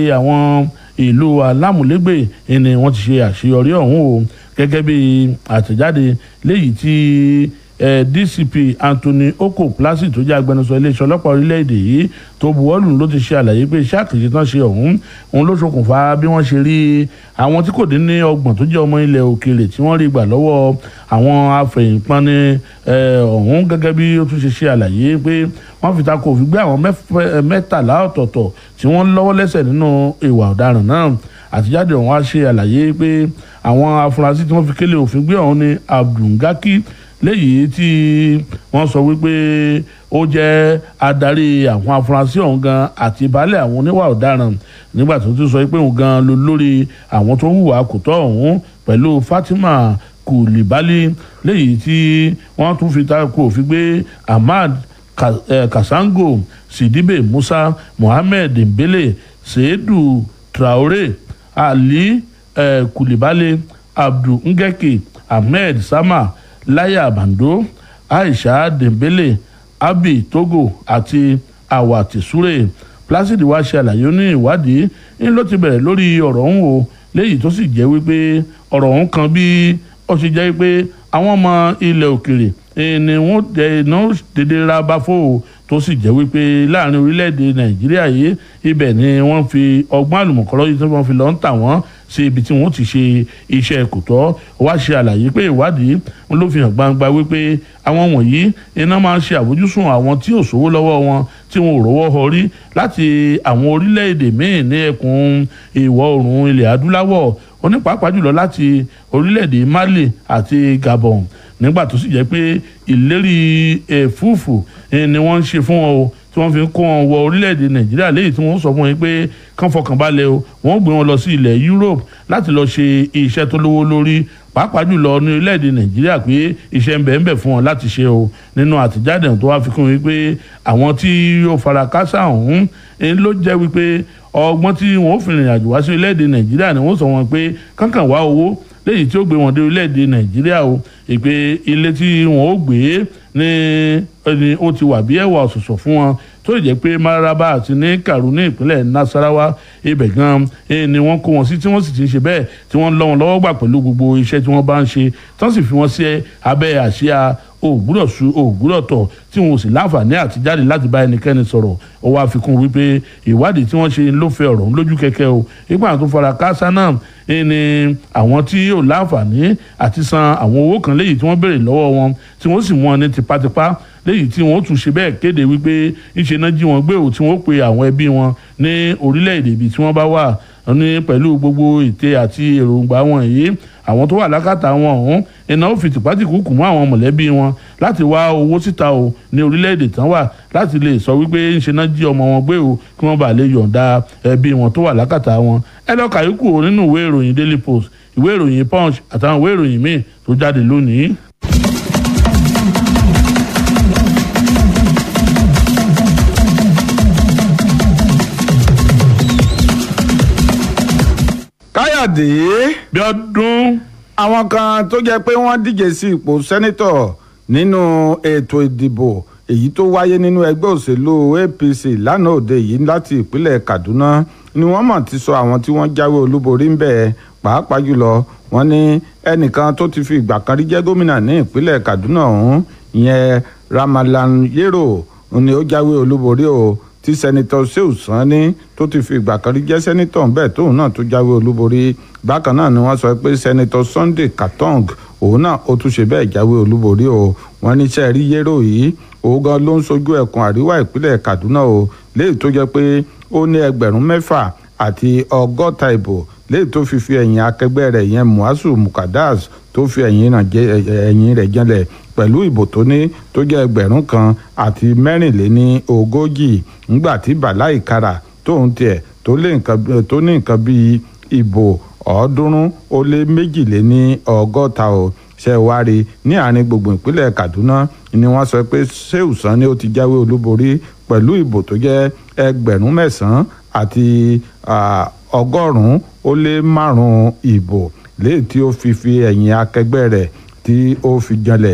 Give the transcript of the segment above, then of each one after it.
àwọn ìlú alámúlégbè ni wọ́n ti ṣe àṣeyọrí ọ̀hún o gẹ́gẹ́ bí àtẹ̀jáde léyìí tí eh, DCP Anthony Oko Placid tó jẹ́ agbẹnusọ iléeṣẹ́ ọlọ́pàá orílẹ̀-èdè yìí tó buwọ́lù ló ti ṣe àlàyé pé iṣẹ́ àkànṣe tán ṣe ọ̀hún òun ló ṣokùnfà bí wọ́n ṣe rí àwọn tí kò dín ní ọgbọ̀n tó jẹ́ ọmọ ilẹ̀ òkèèrè tí wọ́n rí gbà lọ́wọ́ àwọn afẹ̀yìnpani ọ̀hún gẹ́gẹ́ bí ó tún ṣe ṣe àlàyé pé wọ́n fi takò òfin gbé àwọn mẹ́tàlá ọ̀tọ̀ọ̀tọ̀ tí wọ́n lọ́wọ́ lẹ́sẹ̀ nínú ìwà ọ̀daràn náà àtijáde ọ̀hún á ṣe àlàyé pé àwọn afurasí tí wọ́n fi kélé òfin gbé ọ̀hún ni Abdulgaki léyìí tí wọ́n sọ wípé ó jẹ́ adarí àwọn afurasí ọ̀hún gan àti baálé àwọn oníwà ọ̀daràn nígbà tó ti sọ pé òun gan ló lórí àwọn tó hùwà kò tọ́ ọ̀hún pẹ̀lú Fatima Kùlìbálí léyìí tí wọ́n tún fi takò òfin gbé Ahmad Kasango Sidibe Musa Mohammed Dembele Seidu Traore Ali eh, Kùlìbálí Abdul Ngeke Ahmed Sama Láyà Bando Aisha Dembele Abi Togo àti Awati Sure Placid wá ṣe àlàyé ní ìwádìí ń ló ti bẹ̀rẹ̀ lórí ọ̀rọ̀ ọ̀hún o léyìí tó sì jẹ́ wípé ọ̀rọ̀ ọ̀hún kan bí ó ṣe jẹ́ wípé àwọn ọmọ ilẹ̀ òkèrè ni wọ́n dẹ̀nà dédé ra báfò o tó sì jẹ́ wípé láàrin orílẹ̀-èdè Nàìjíríà yìí ibẹ̀ ni wọ́n fi ọgbọ́n àlùmọ̀kọ́rọ́ yìí tí wọ́n fi lọ ń tà wọ́n sí ibi tí wọ́n ti ṣe iṣẹ́ kò tọ́ wá ṣe àlàyé pé ìwádìí wọn ló fi hàn gbangba wípé àwọn wọ̀nyí iná máa ń ṣe àfojúsùn àwọn tí ò sówó lọ́wọ́ wọn tí wọn ò rówó họ rí láti àwọn orílẹ̀-èdè míì ní ẹkùn ìwọ̀ oòrùn ilẹ̀ adúláwọ̀ onípàápàá jùlọ láti orílẹ̀-èdè Mali àti Gabon nígbà tó sì jẹ́ pé ìlérí ẹ̀fúùfù ni wọ́n ń ṣe fún wọn o tí wọ́n fi ń kó wọn wọ orílẹ̀-èdè nàìjíríà léyìí tí wọ́n sọ fún wọn pé kán fọkàn balẹ̀ o wọ́n gbé wọn lọ sí ilẹ̀ Europe láti lọ ṣe iṣẹ́ tó lówó lórí pàápàá jùlọ ní orílẹ̀-èdè nàìjíríà pé iṣẹ́ ń bẹ ń bẹ fún wọn láti ṣe o nínú àtijáde tó wá fi kún wípé àwọn tí yóò fara kásá ọ̀hún ló jẹ́ wípé ọgbọ́n tí wọ́n fi rìnrìn àjò wá sí orílẹ̀-èdè nàìjíríà ni wọ́n sọ wọn pé kánkàn wá owó léyìí tí ó gbé wọn dé orílẹ̀-èdè nàìjíríà o ìpè ilé tí wọn ó gbé ní ẹni ó ti wà bí ẹwà ọ̀sọ̀sọ̀ fún wọn tó jẹ́ pé mararaba àti ní karu ní ìpínlẹ̀ nasarawa ibẹ̀ gan ni wọ́n kó wọn sí tí wọ́n sì ti ń ṣe bẹ́ẹ̀ tí wọ́n lọ́ wọn lọ́wọ́ gbà pẹ̀lú gbogbo iṣẹ́ tí wọ́n bá ń ṣe tí wọ́n sì fi wọn sí abẹ́ àsíá ògbúdọ̀ su ògbúdọ̀ tọ̀ tí wọn ò sì láǹfààní àti jáde láti bá ẹnikẹ́ni sọ̀rọ̀ ó wá fi kún wípé ìwádìí tí wọ́n ṣe ló fẹ́ ọ̀rọ̀ lójú kẹ̀kẹ́ o ipa àwọn tó fara káásá náà ni àwọn tí yóò láǹfààní àti san àwọn owó kan léyìí tí wọ́n béèrè lọ́wọ́ wọn tí wọ́n sì mú wọn ní tipátipá léyìí tí wọ́n tún ṣe bẹ́ẹ̀ kéde wípé ńṣe náà jí wọn gbé o tí wọ́n pe àwọn ẹbí wọn ní orílẹ̀-èdè ibi tí wọ́n bá wà ní pẹ̀lú gbogbo ète àti èròǹgbà wọn yìí àwọn tó wà lákàtà wọn ọ̀hún iná ó fi tìpátìkúkù mọ́ àwọn mọ̀lẹ́bí wọn láti wá owó síta o ní orílẹ̀-èdè tán wà láti lè sọ wípé ńṣe náà jí ọmọ wọn gbé o kí wọ́n bá lè yọ̀ǹda ẹbí wọn tó wà lákàtà wọn ẹ lọ́ọ́ kàyókù nínú ìwé ìròyìn Daily Post ìwé ìròyìn Punch àtàwọn ìwé ìròyìn míì tó jáde lónìí. káyọ̀dé bí ọdún àwọn kan tó jẹ́ pé wọ́n díje sí ipò sẹ́nítọ̀ nínú ètò ìdìbò èyí tó wáyé nínú ẹgbẹ́ òṣèlú APC lánàá òde yìí láti ìpínlẹ̀ Kaduna ni wọ́n mọ̀ ti sọ àwọn tí wọ́n jáwé olúborí ń bẹ̀ pàápàá jùlọ wọ́n ní ẹnìkan tó ti fi ìgbà kan rí jẹ́ gómìnà ní ìpínlẹ̀ Kaduna ọ̀hún ìyẹn Ramalan Yero ni ó jáwé olúborí o tí sẹ́nitọ́ Shehu Sani tó ti fi ìgbà kan rí jẹ́ sẹ́nitọ́ bẹ́ẹ̀ tóun náà tó jáwé olúborí bákan náà ni wọ́n sọ pé sẹ́nitọ́ Sunday Katong òun náà ó tún ṣe bẹ́ẹ̀ jáwé olúborí o wọ́n ní sẹ́ẹ̀ rí Yero yìí òun gan ló ń sojú ẹkùn àríwá ìpínlẹ̀ Kaduna o léyìí tó jẹ́ pé ó ní ẹgbẹ̀rún mẹ́fà àti ọgọ́ta ìbò léyìí tó fi fi ẹ̀yìn akẹgbẹ́ rẹ̀ yẹn Muazu Mukadas tó fi ẹ̀yìn rẹ̀ jẹ́lẹ̀ pẹ̀lú ìbò tó ní tó jẹ́ ẹgbẹ̀rún kan àti mẹ́rìnléní ogójì ńgbà tí Bala Ìkara tóun tiẹ̀ tó ní nǹkan bíi ìbò ọ̀ọ́dúnrún ó lé méjìléní ọgọ́ta o ṣe wá rí ní àárín gbùngbùn ìpínlẹ̀ Kaduna ni wọ́n sọ pé Shehu Sani ó ti jáwé olúborí pẹ̀lú ìbò tó jẹ́ ẹgbẹ̀rún mẹ́sàn-án àti ọgọ́rùn-ún ó lé márùn-ún ìbò léyìí tí ó fi fi ẹ̀yìn akẹgbẹ́ rẹ̀ tí ó fi janlẹ̀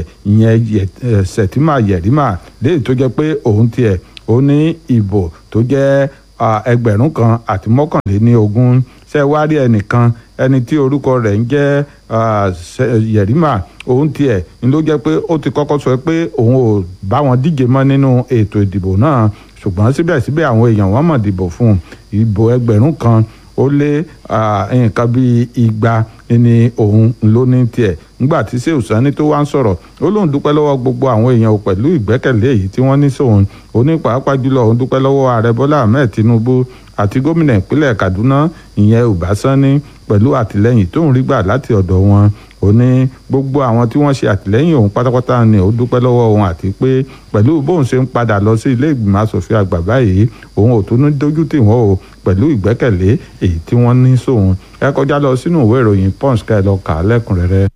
ìyẹn Sẹ̀tìmà Yẹ̀rìmà léyìí tó jẹ́ pé òun tiẹ̀ ó ní ìbò tó jẹ́ ẹgbẹ̀rún kan àti mọ́kànléní ogún ṣe wá rí ẹnìkan ẹni tí orúkọ rẹ̀ ń jẹ́ Yerima òun tiẹ̀ ni ló jẹ́ pé ó ti kọ́kọ́ sọ pé òun ò bá wọn díje mọ́ nínú ètò ìdìbò náà ṣùgbọ́n síbẹ̀síbẹ̀ àwọn èèyàn wọn mọ̀ dìbò fún un ìbò ẹgbẹ̀rún kan ó lé nǹkan bíi igba ni òun ló ní tiẹ̀ nígbà tí Shehu Sani tó wá ń sọ̀rọ̀ ó lóun dúpẹ́ lọ́wọ́ gbogbo àwọn èèyàn pẹ̀lú ìgbẹ́kẹ̀lé èyí tí wọ́n ní sóun ó ní pàápàá jùlọ òun dúpẹ́ lọ́wọ́ ààrẹ Bọ́lá Ahmed Tinubu àti gómìnà ìpínlẹ̀ Kaduna ìyẹn Uba Sani pẹ̀lú àtìlẹ́yìn tóun rí gbà láti ọ̀dọ̀ wọn ó ní gbogbo àwọn tí wọ́n ṣe àtìlẹ́yìn òun pátápátá ni ó dúpẹ́ lọ́wọ́ òun àti pé pẹ̀lú bóun ṣe ń padà lọ sí ilé ìgbìmọ̀ asòfin àgbà báyìí òun ò tún ní dójú tì wọ́n o pẹ̀lú ìgbẹ́kẹ̀lé èyí tí wọ́n ní sóun ẹ kọjá lọ sínú ìwé ìròyìn Punch ká ẹ lọ kà á lẹ́kùnrẹ́rẹ́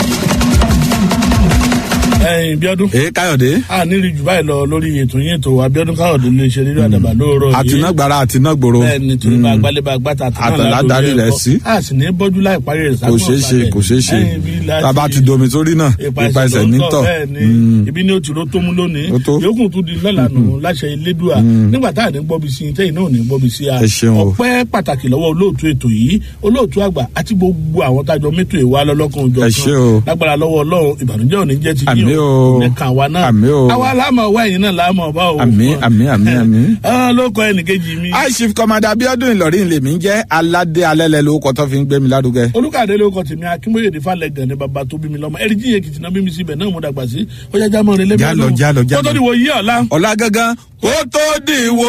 ẹyin Bíọ́dún. ee Káyọ̀dé. a nírí jù báyìí lọ lórí ètò yín ètò Abíọ́dún Káyọ̀dé lè ṣe rírọ àdàbà lóòrọ̀ yìí. àtinágbára àtinágbòro. bẹ́ẹ̀ni torí bá gbálẹ̀ bá gbàtà àtàlà darí rẹ̀ sí. a sì ní bọ́jú láì parí rẹ̀ kò ṣeé ṣe kò ṣeé ṣe tàbá ti domi sórí náà ipa ẹsẹ̀ nítọ̀. ibi ni o ti ro tó mú lónìí Ó tó. yòókù tún di lọ́la nù láṣẹ Elédùà nígbà tá à ní gbọ́bi sí i tẹ́yìn náà ò ní gbọ́bi sí a Ẹ ṣeun o. ọpẹ́ pàtàkì lọ́wọ́ olóòtú ètò yìí olóòtú àgbà àti gbogbo àwọn tájọ mẹ́tò ìwà lọ́lọ́kan òjò Ẹ ṣé o. lágbára lọ́wọ́ Ọlọ́run ìbànújẹ́ ò ní jẹ́ ti Àmín yín o. nìkan wa náà Àmín o. àwa láàmú ọwọ́ ẹ̀yìn náà láàmú ọba o Àmín, àmín, àmín, àmín. Ah, ló kọ ẹnìkejì mi high chief commander Abíọ́dún Ìlọrin lèmi ń jẹ́ aládé alẹ́lẹ́ lórúkọ tó fi ń gbé mi lárugẹ. olùkàdé ló kọ tèmi akínbóyè ní falẹ gan ni bàbá tó bí mi lọ́mọ ẹrí jíye kìtìnà bí mi síbẹ̀ náà mo dàgbà sí ọjà jámọ rẹ lẹbi Já lọ, já lọ, já kó tó lọ. di wo yí ọ̀la. ọ̀la gangan kó tó dìwọ́.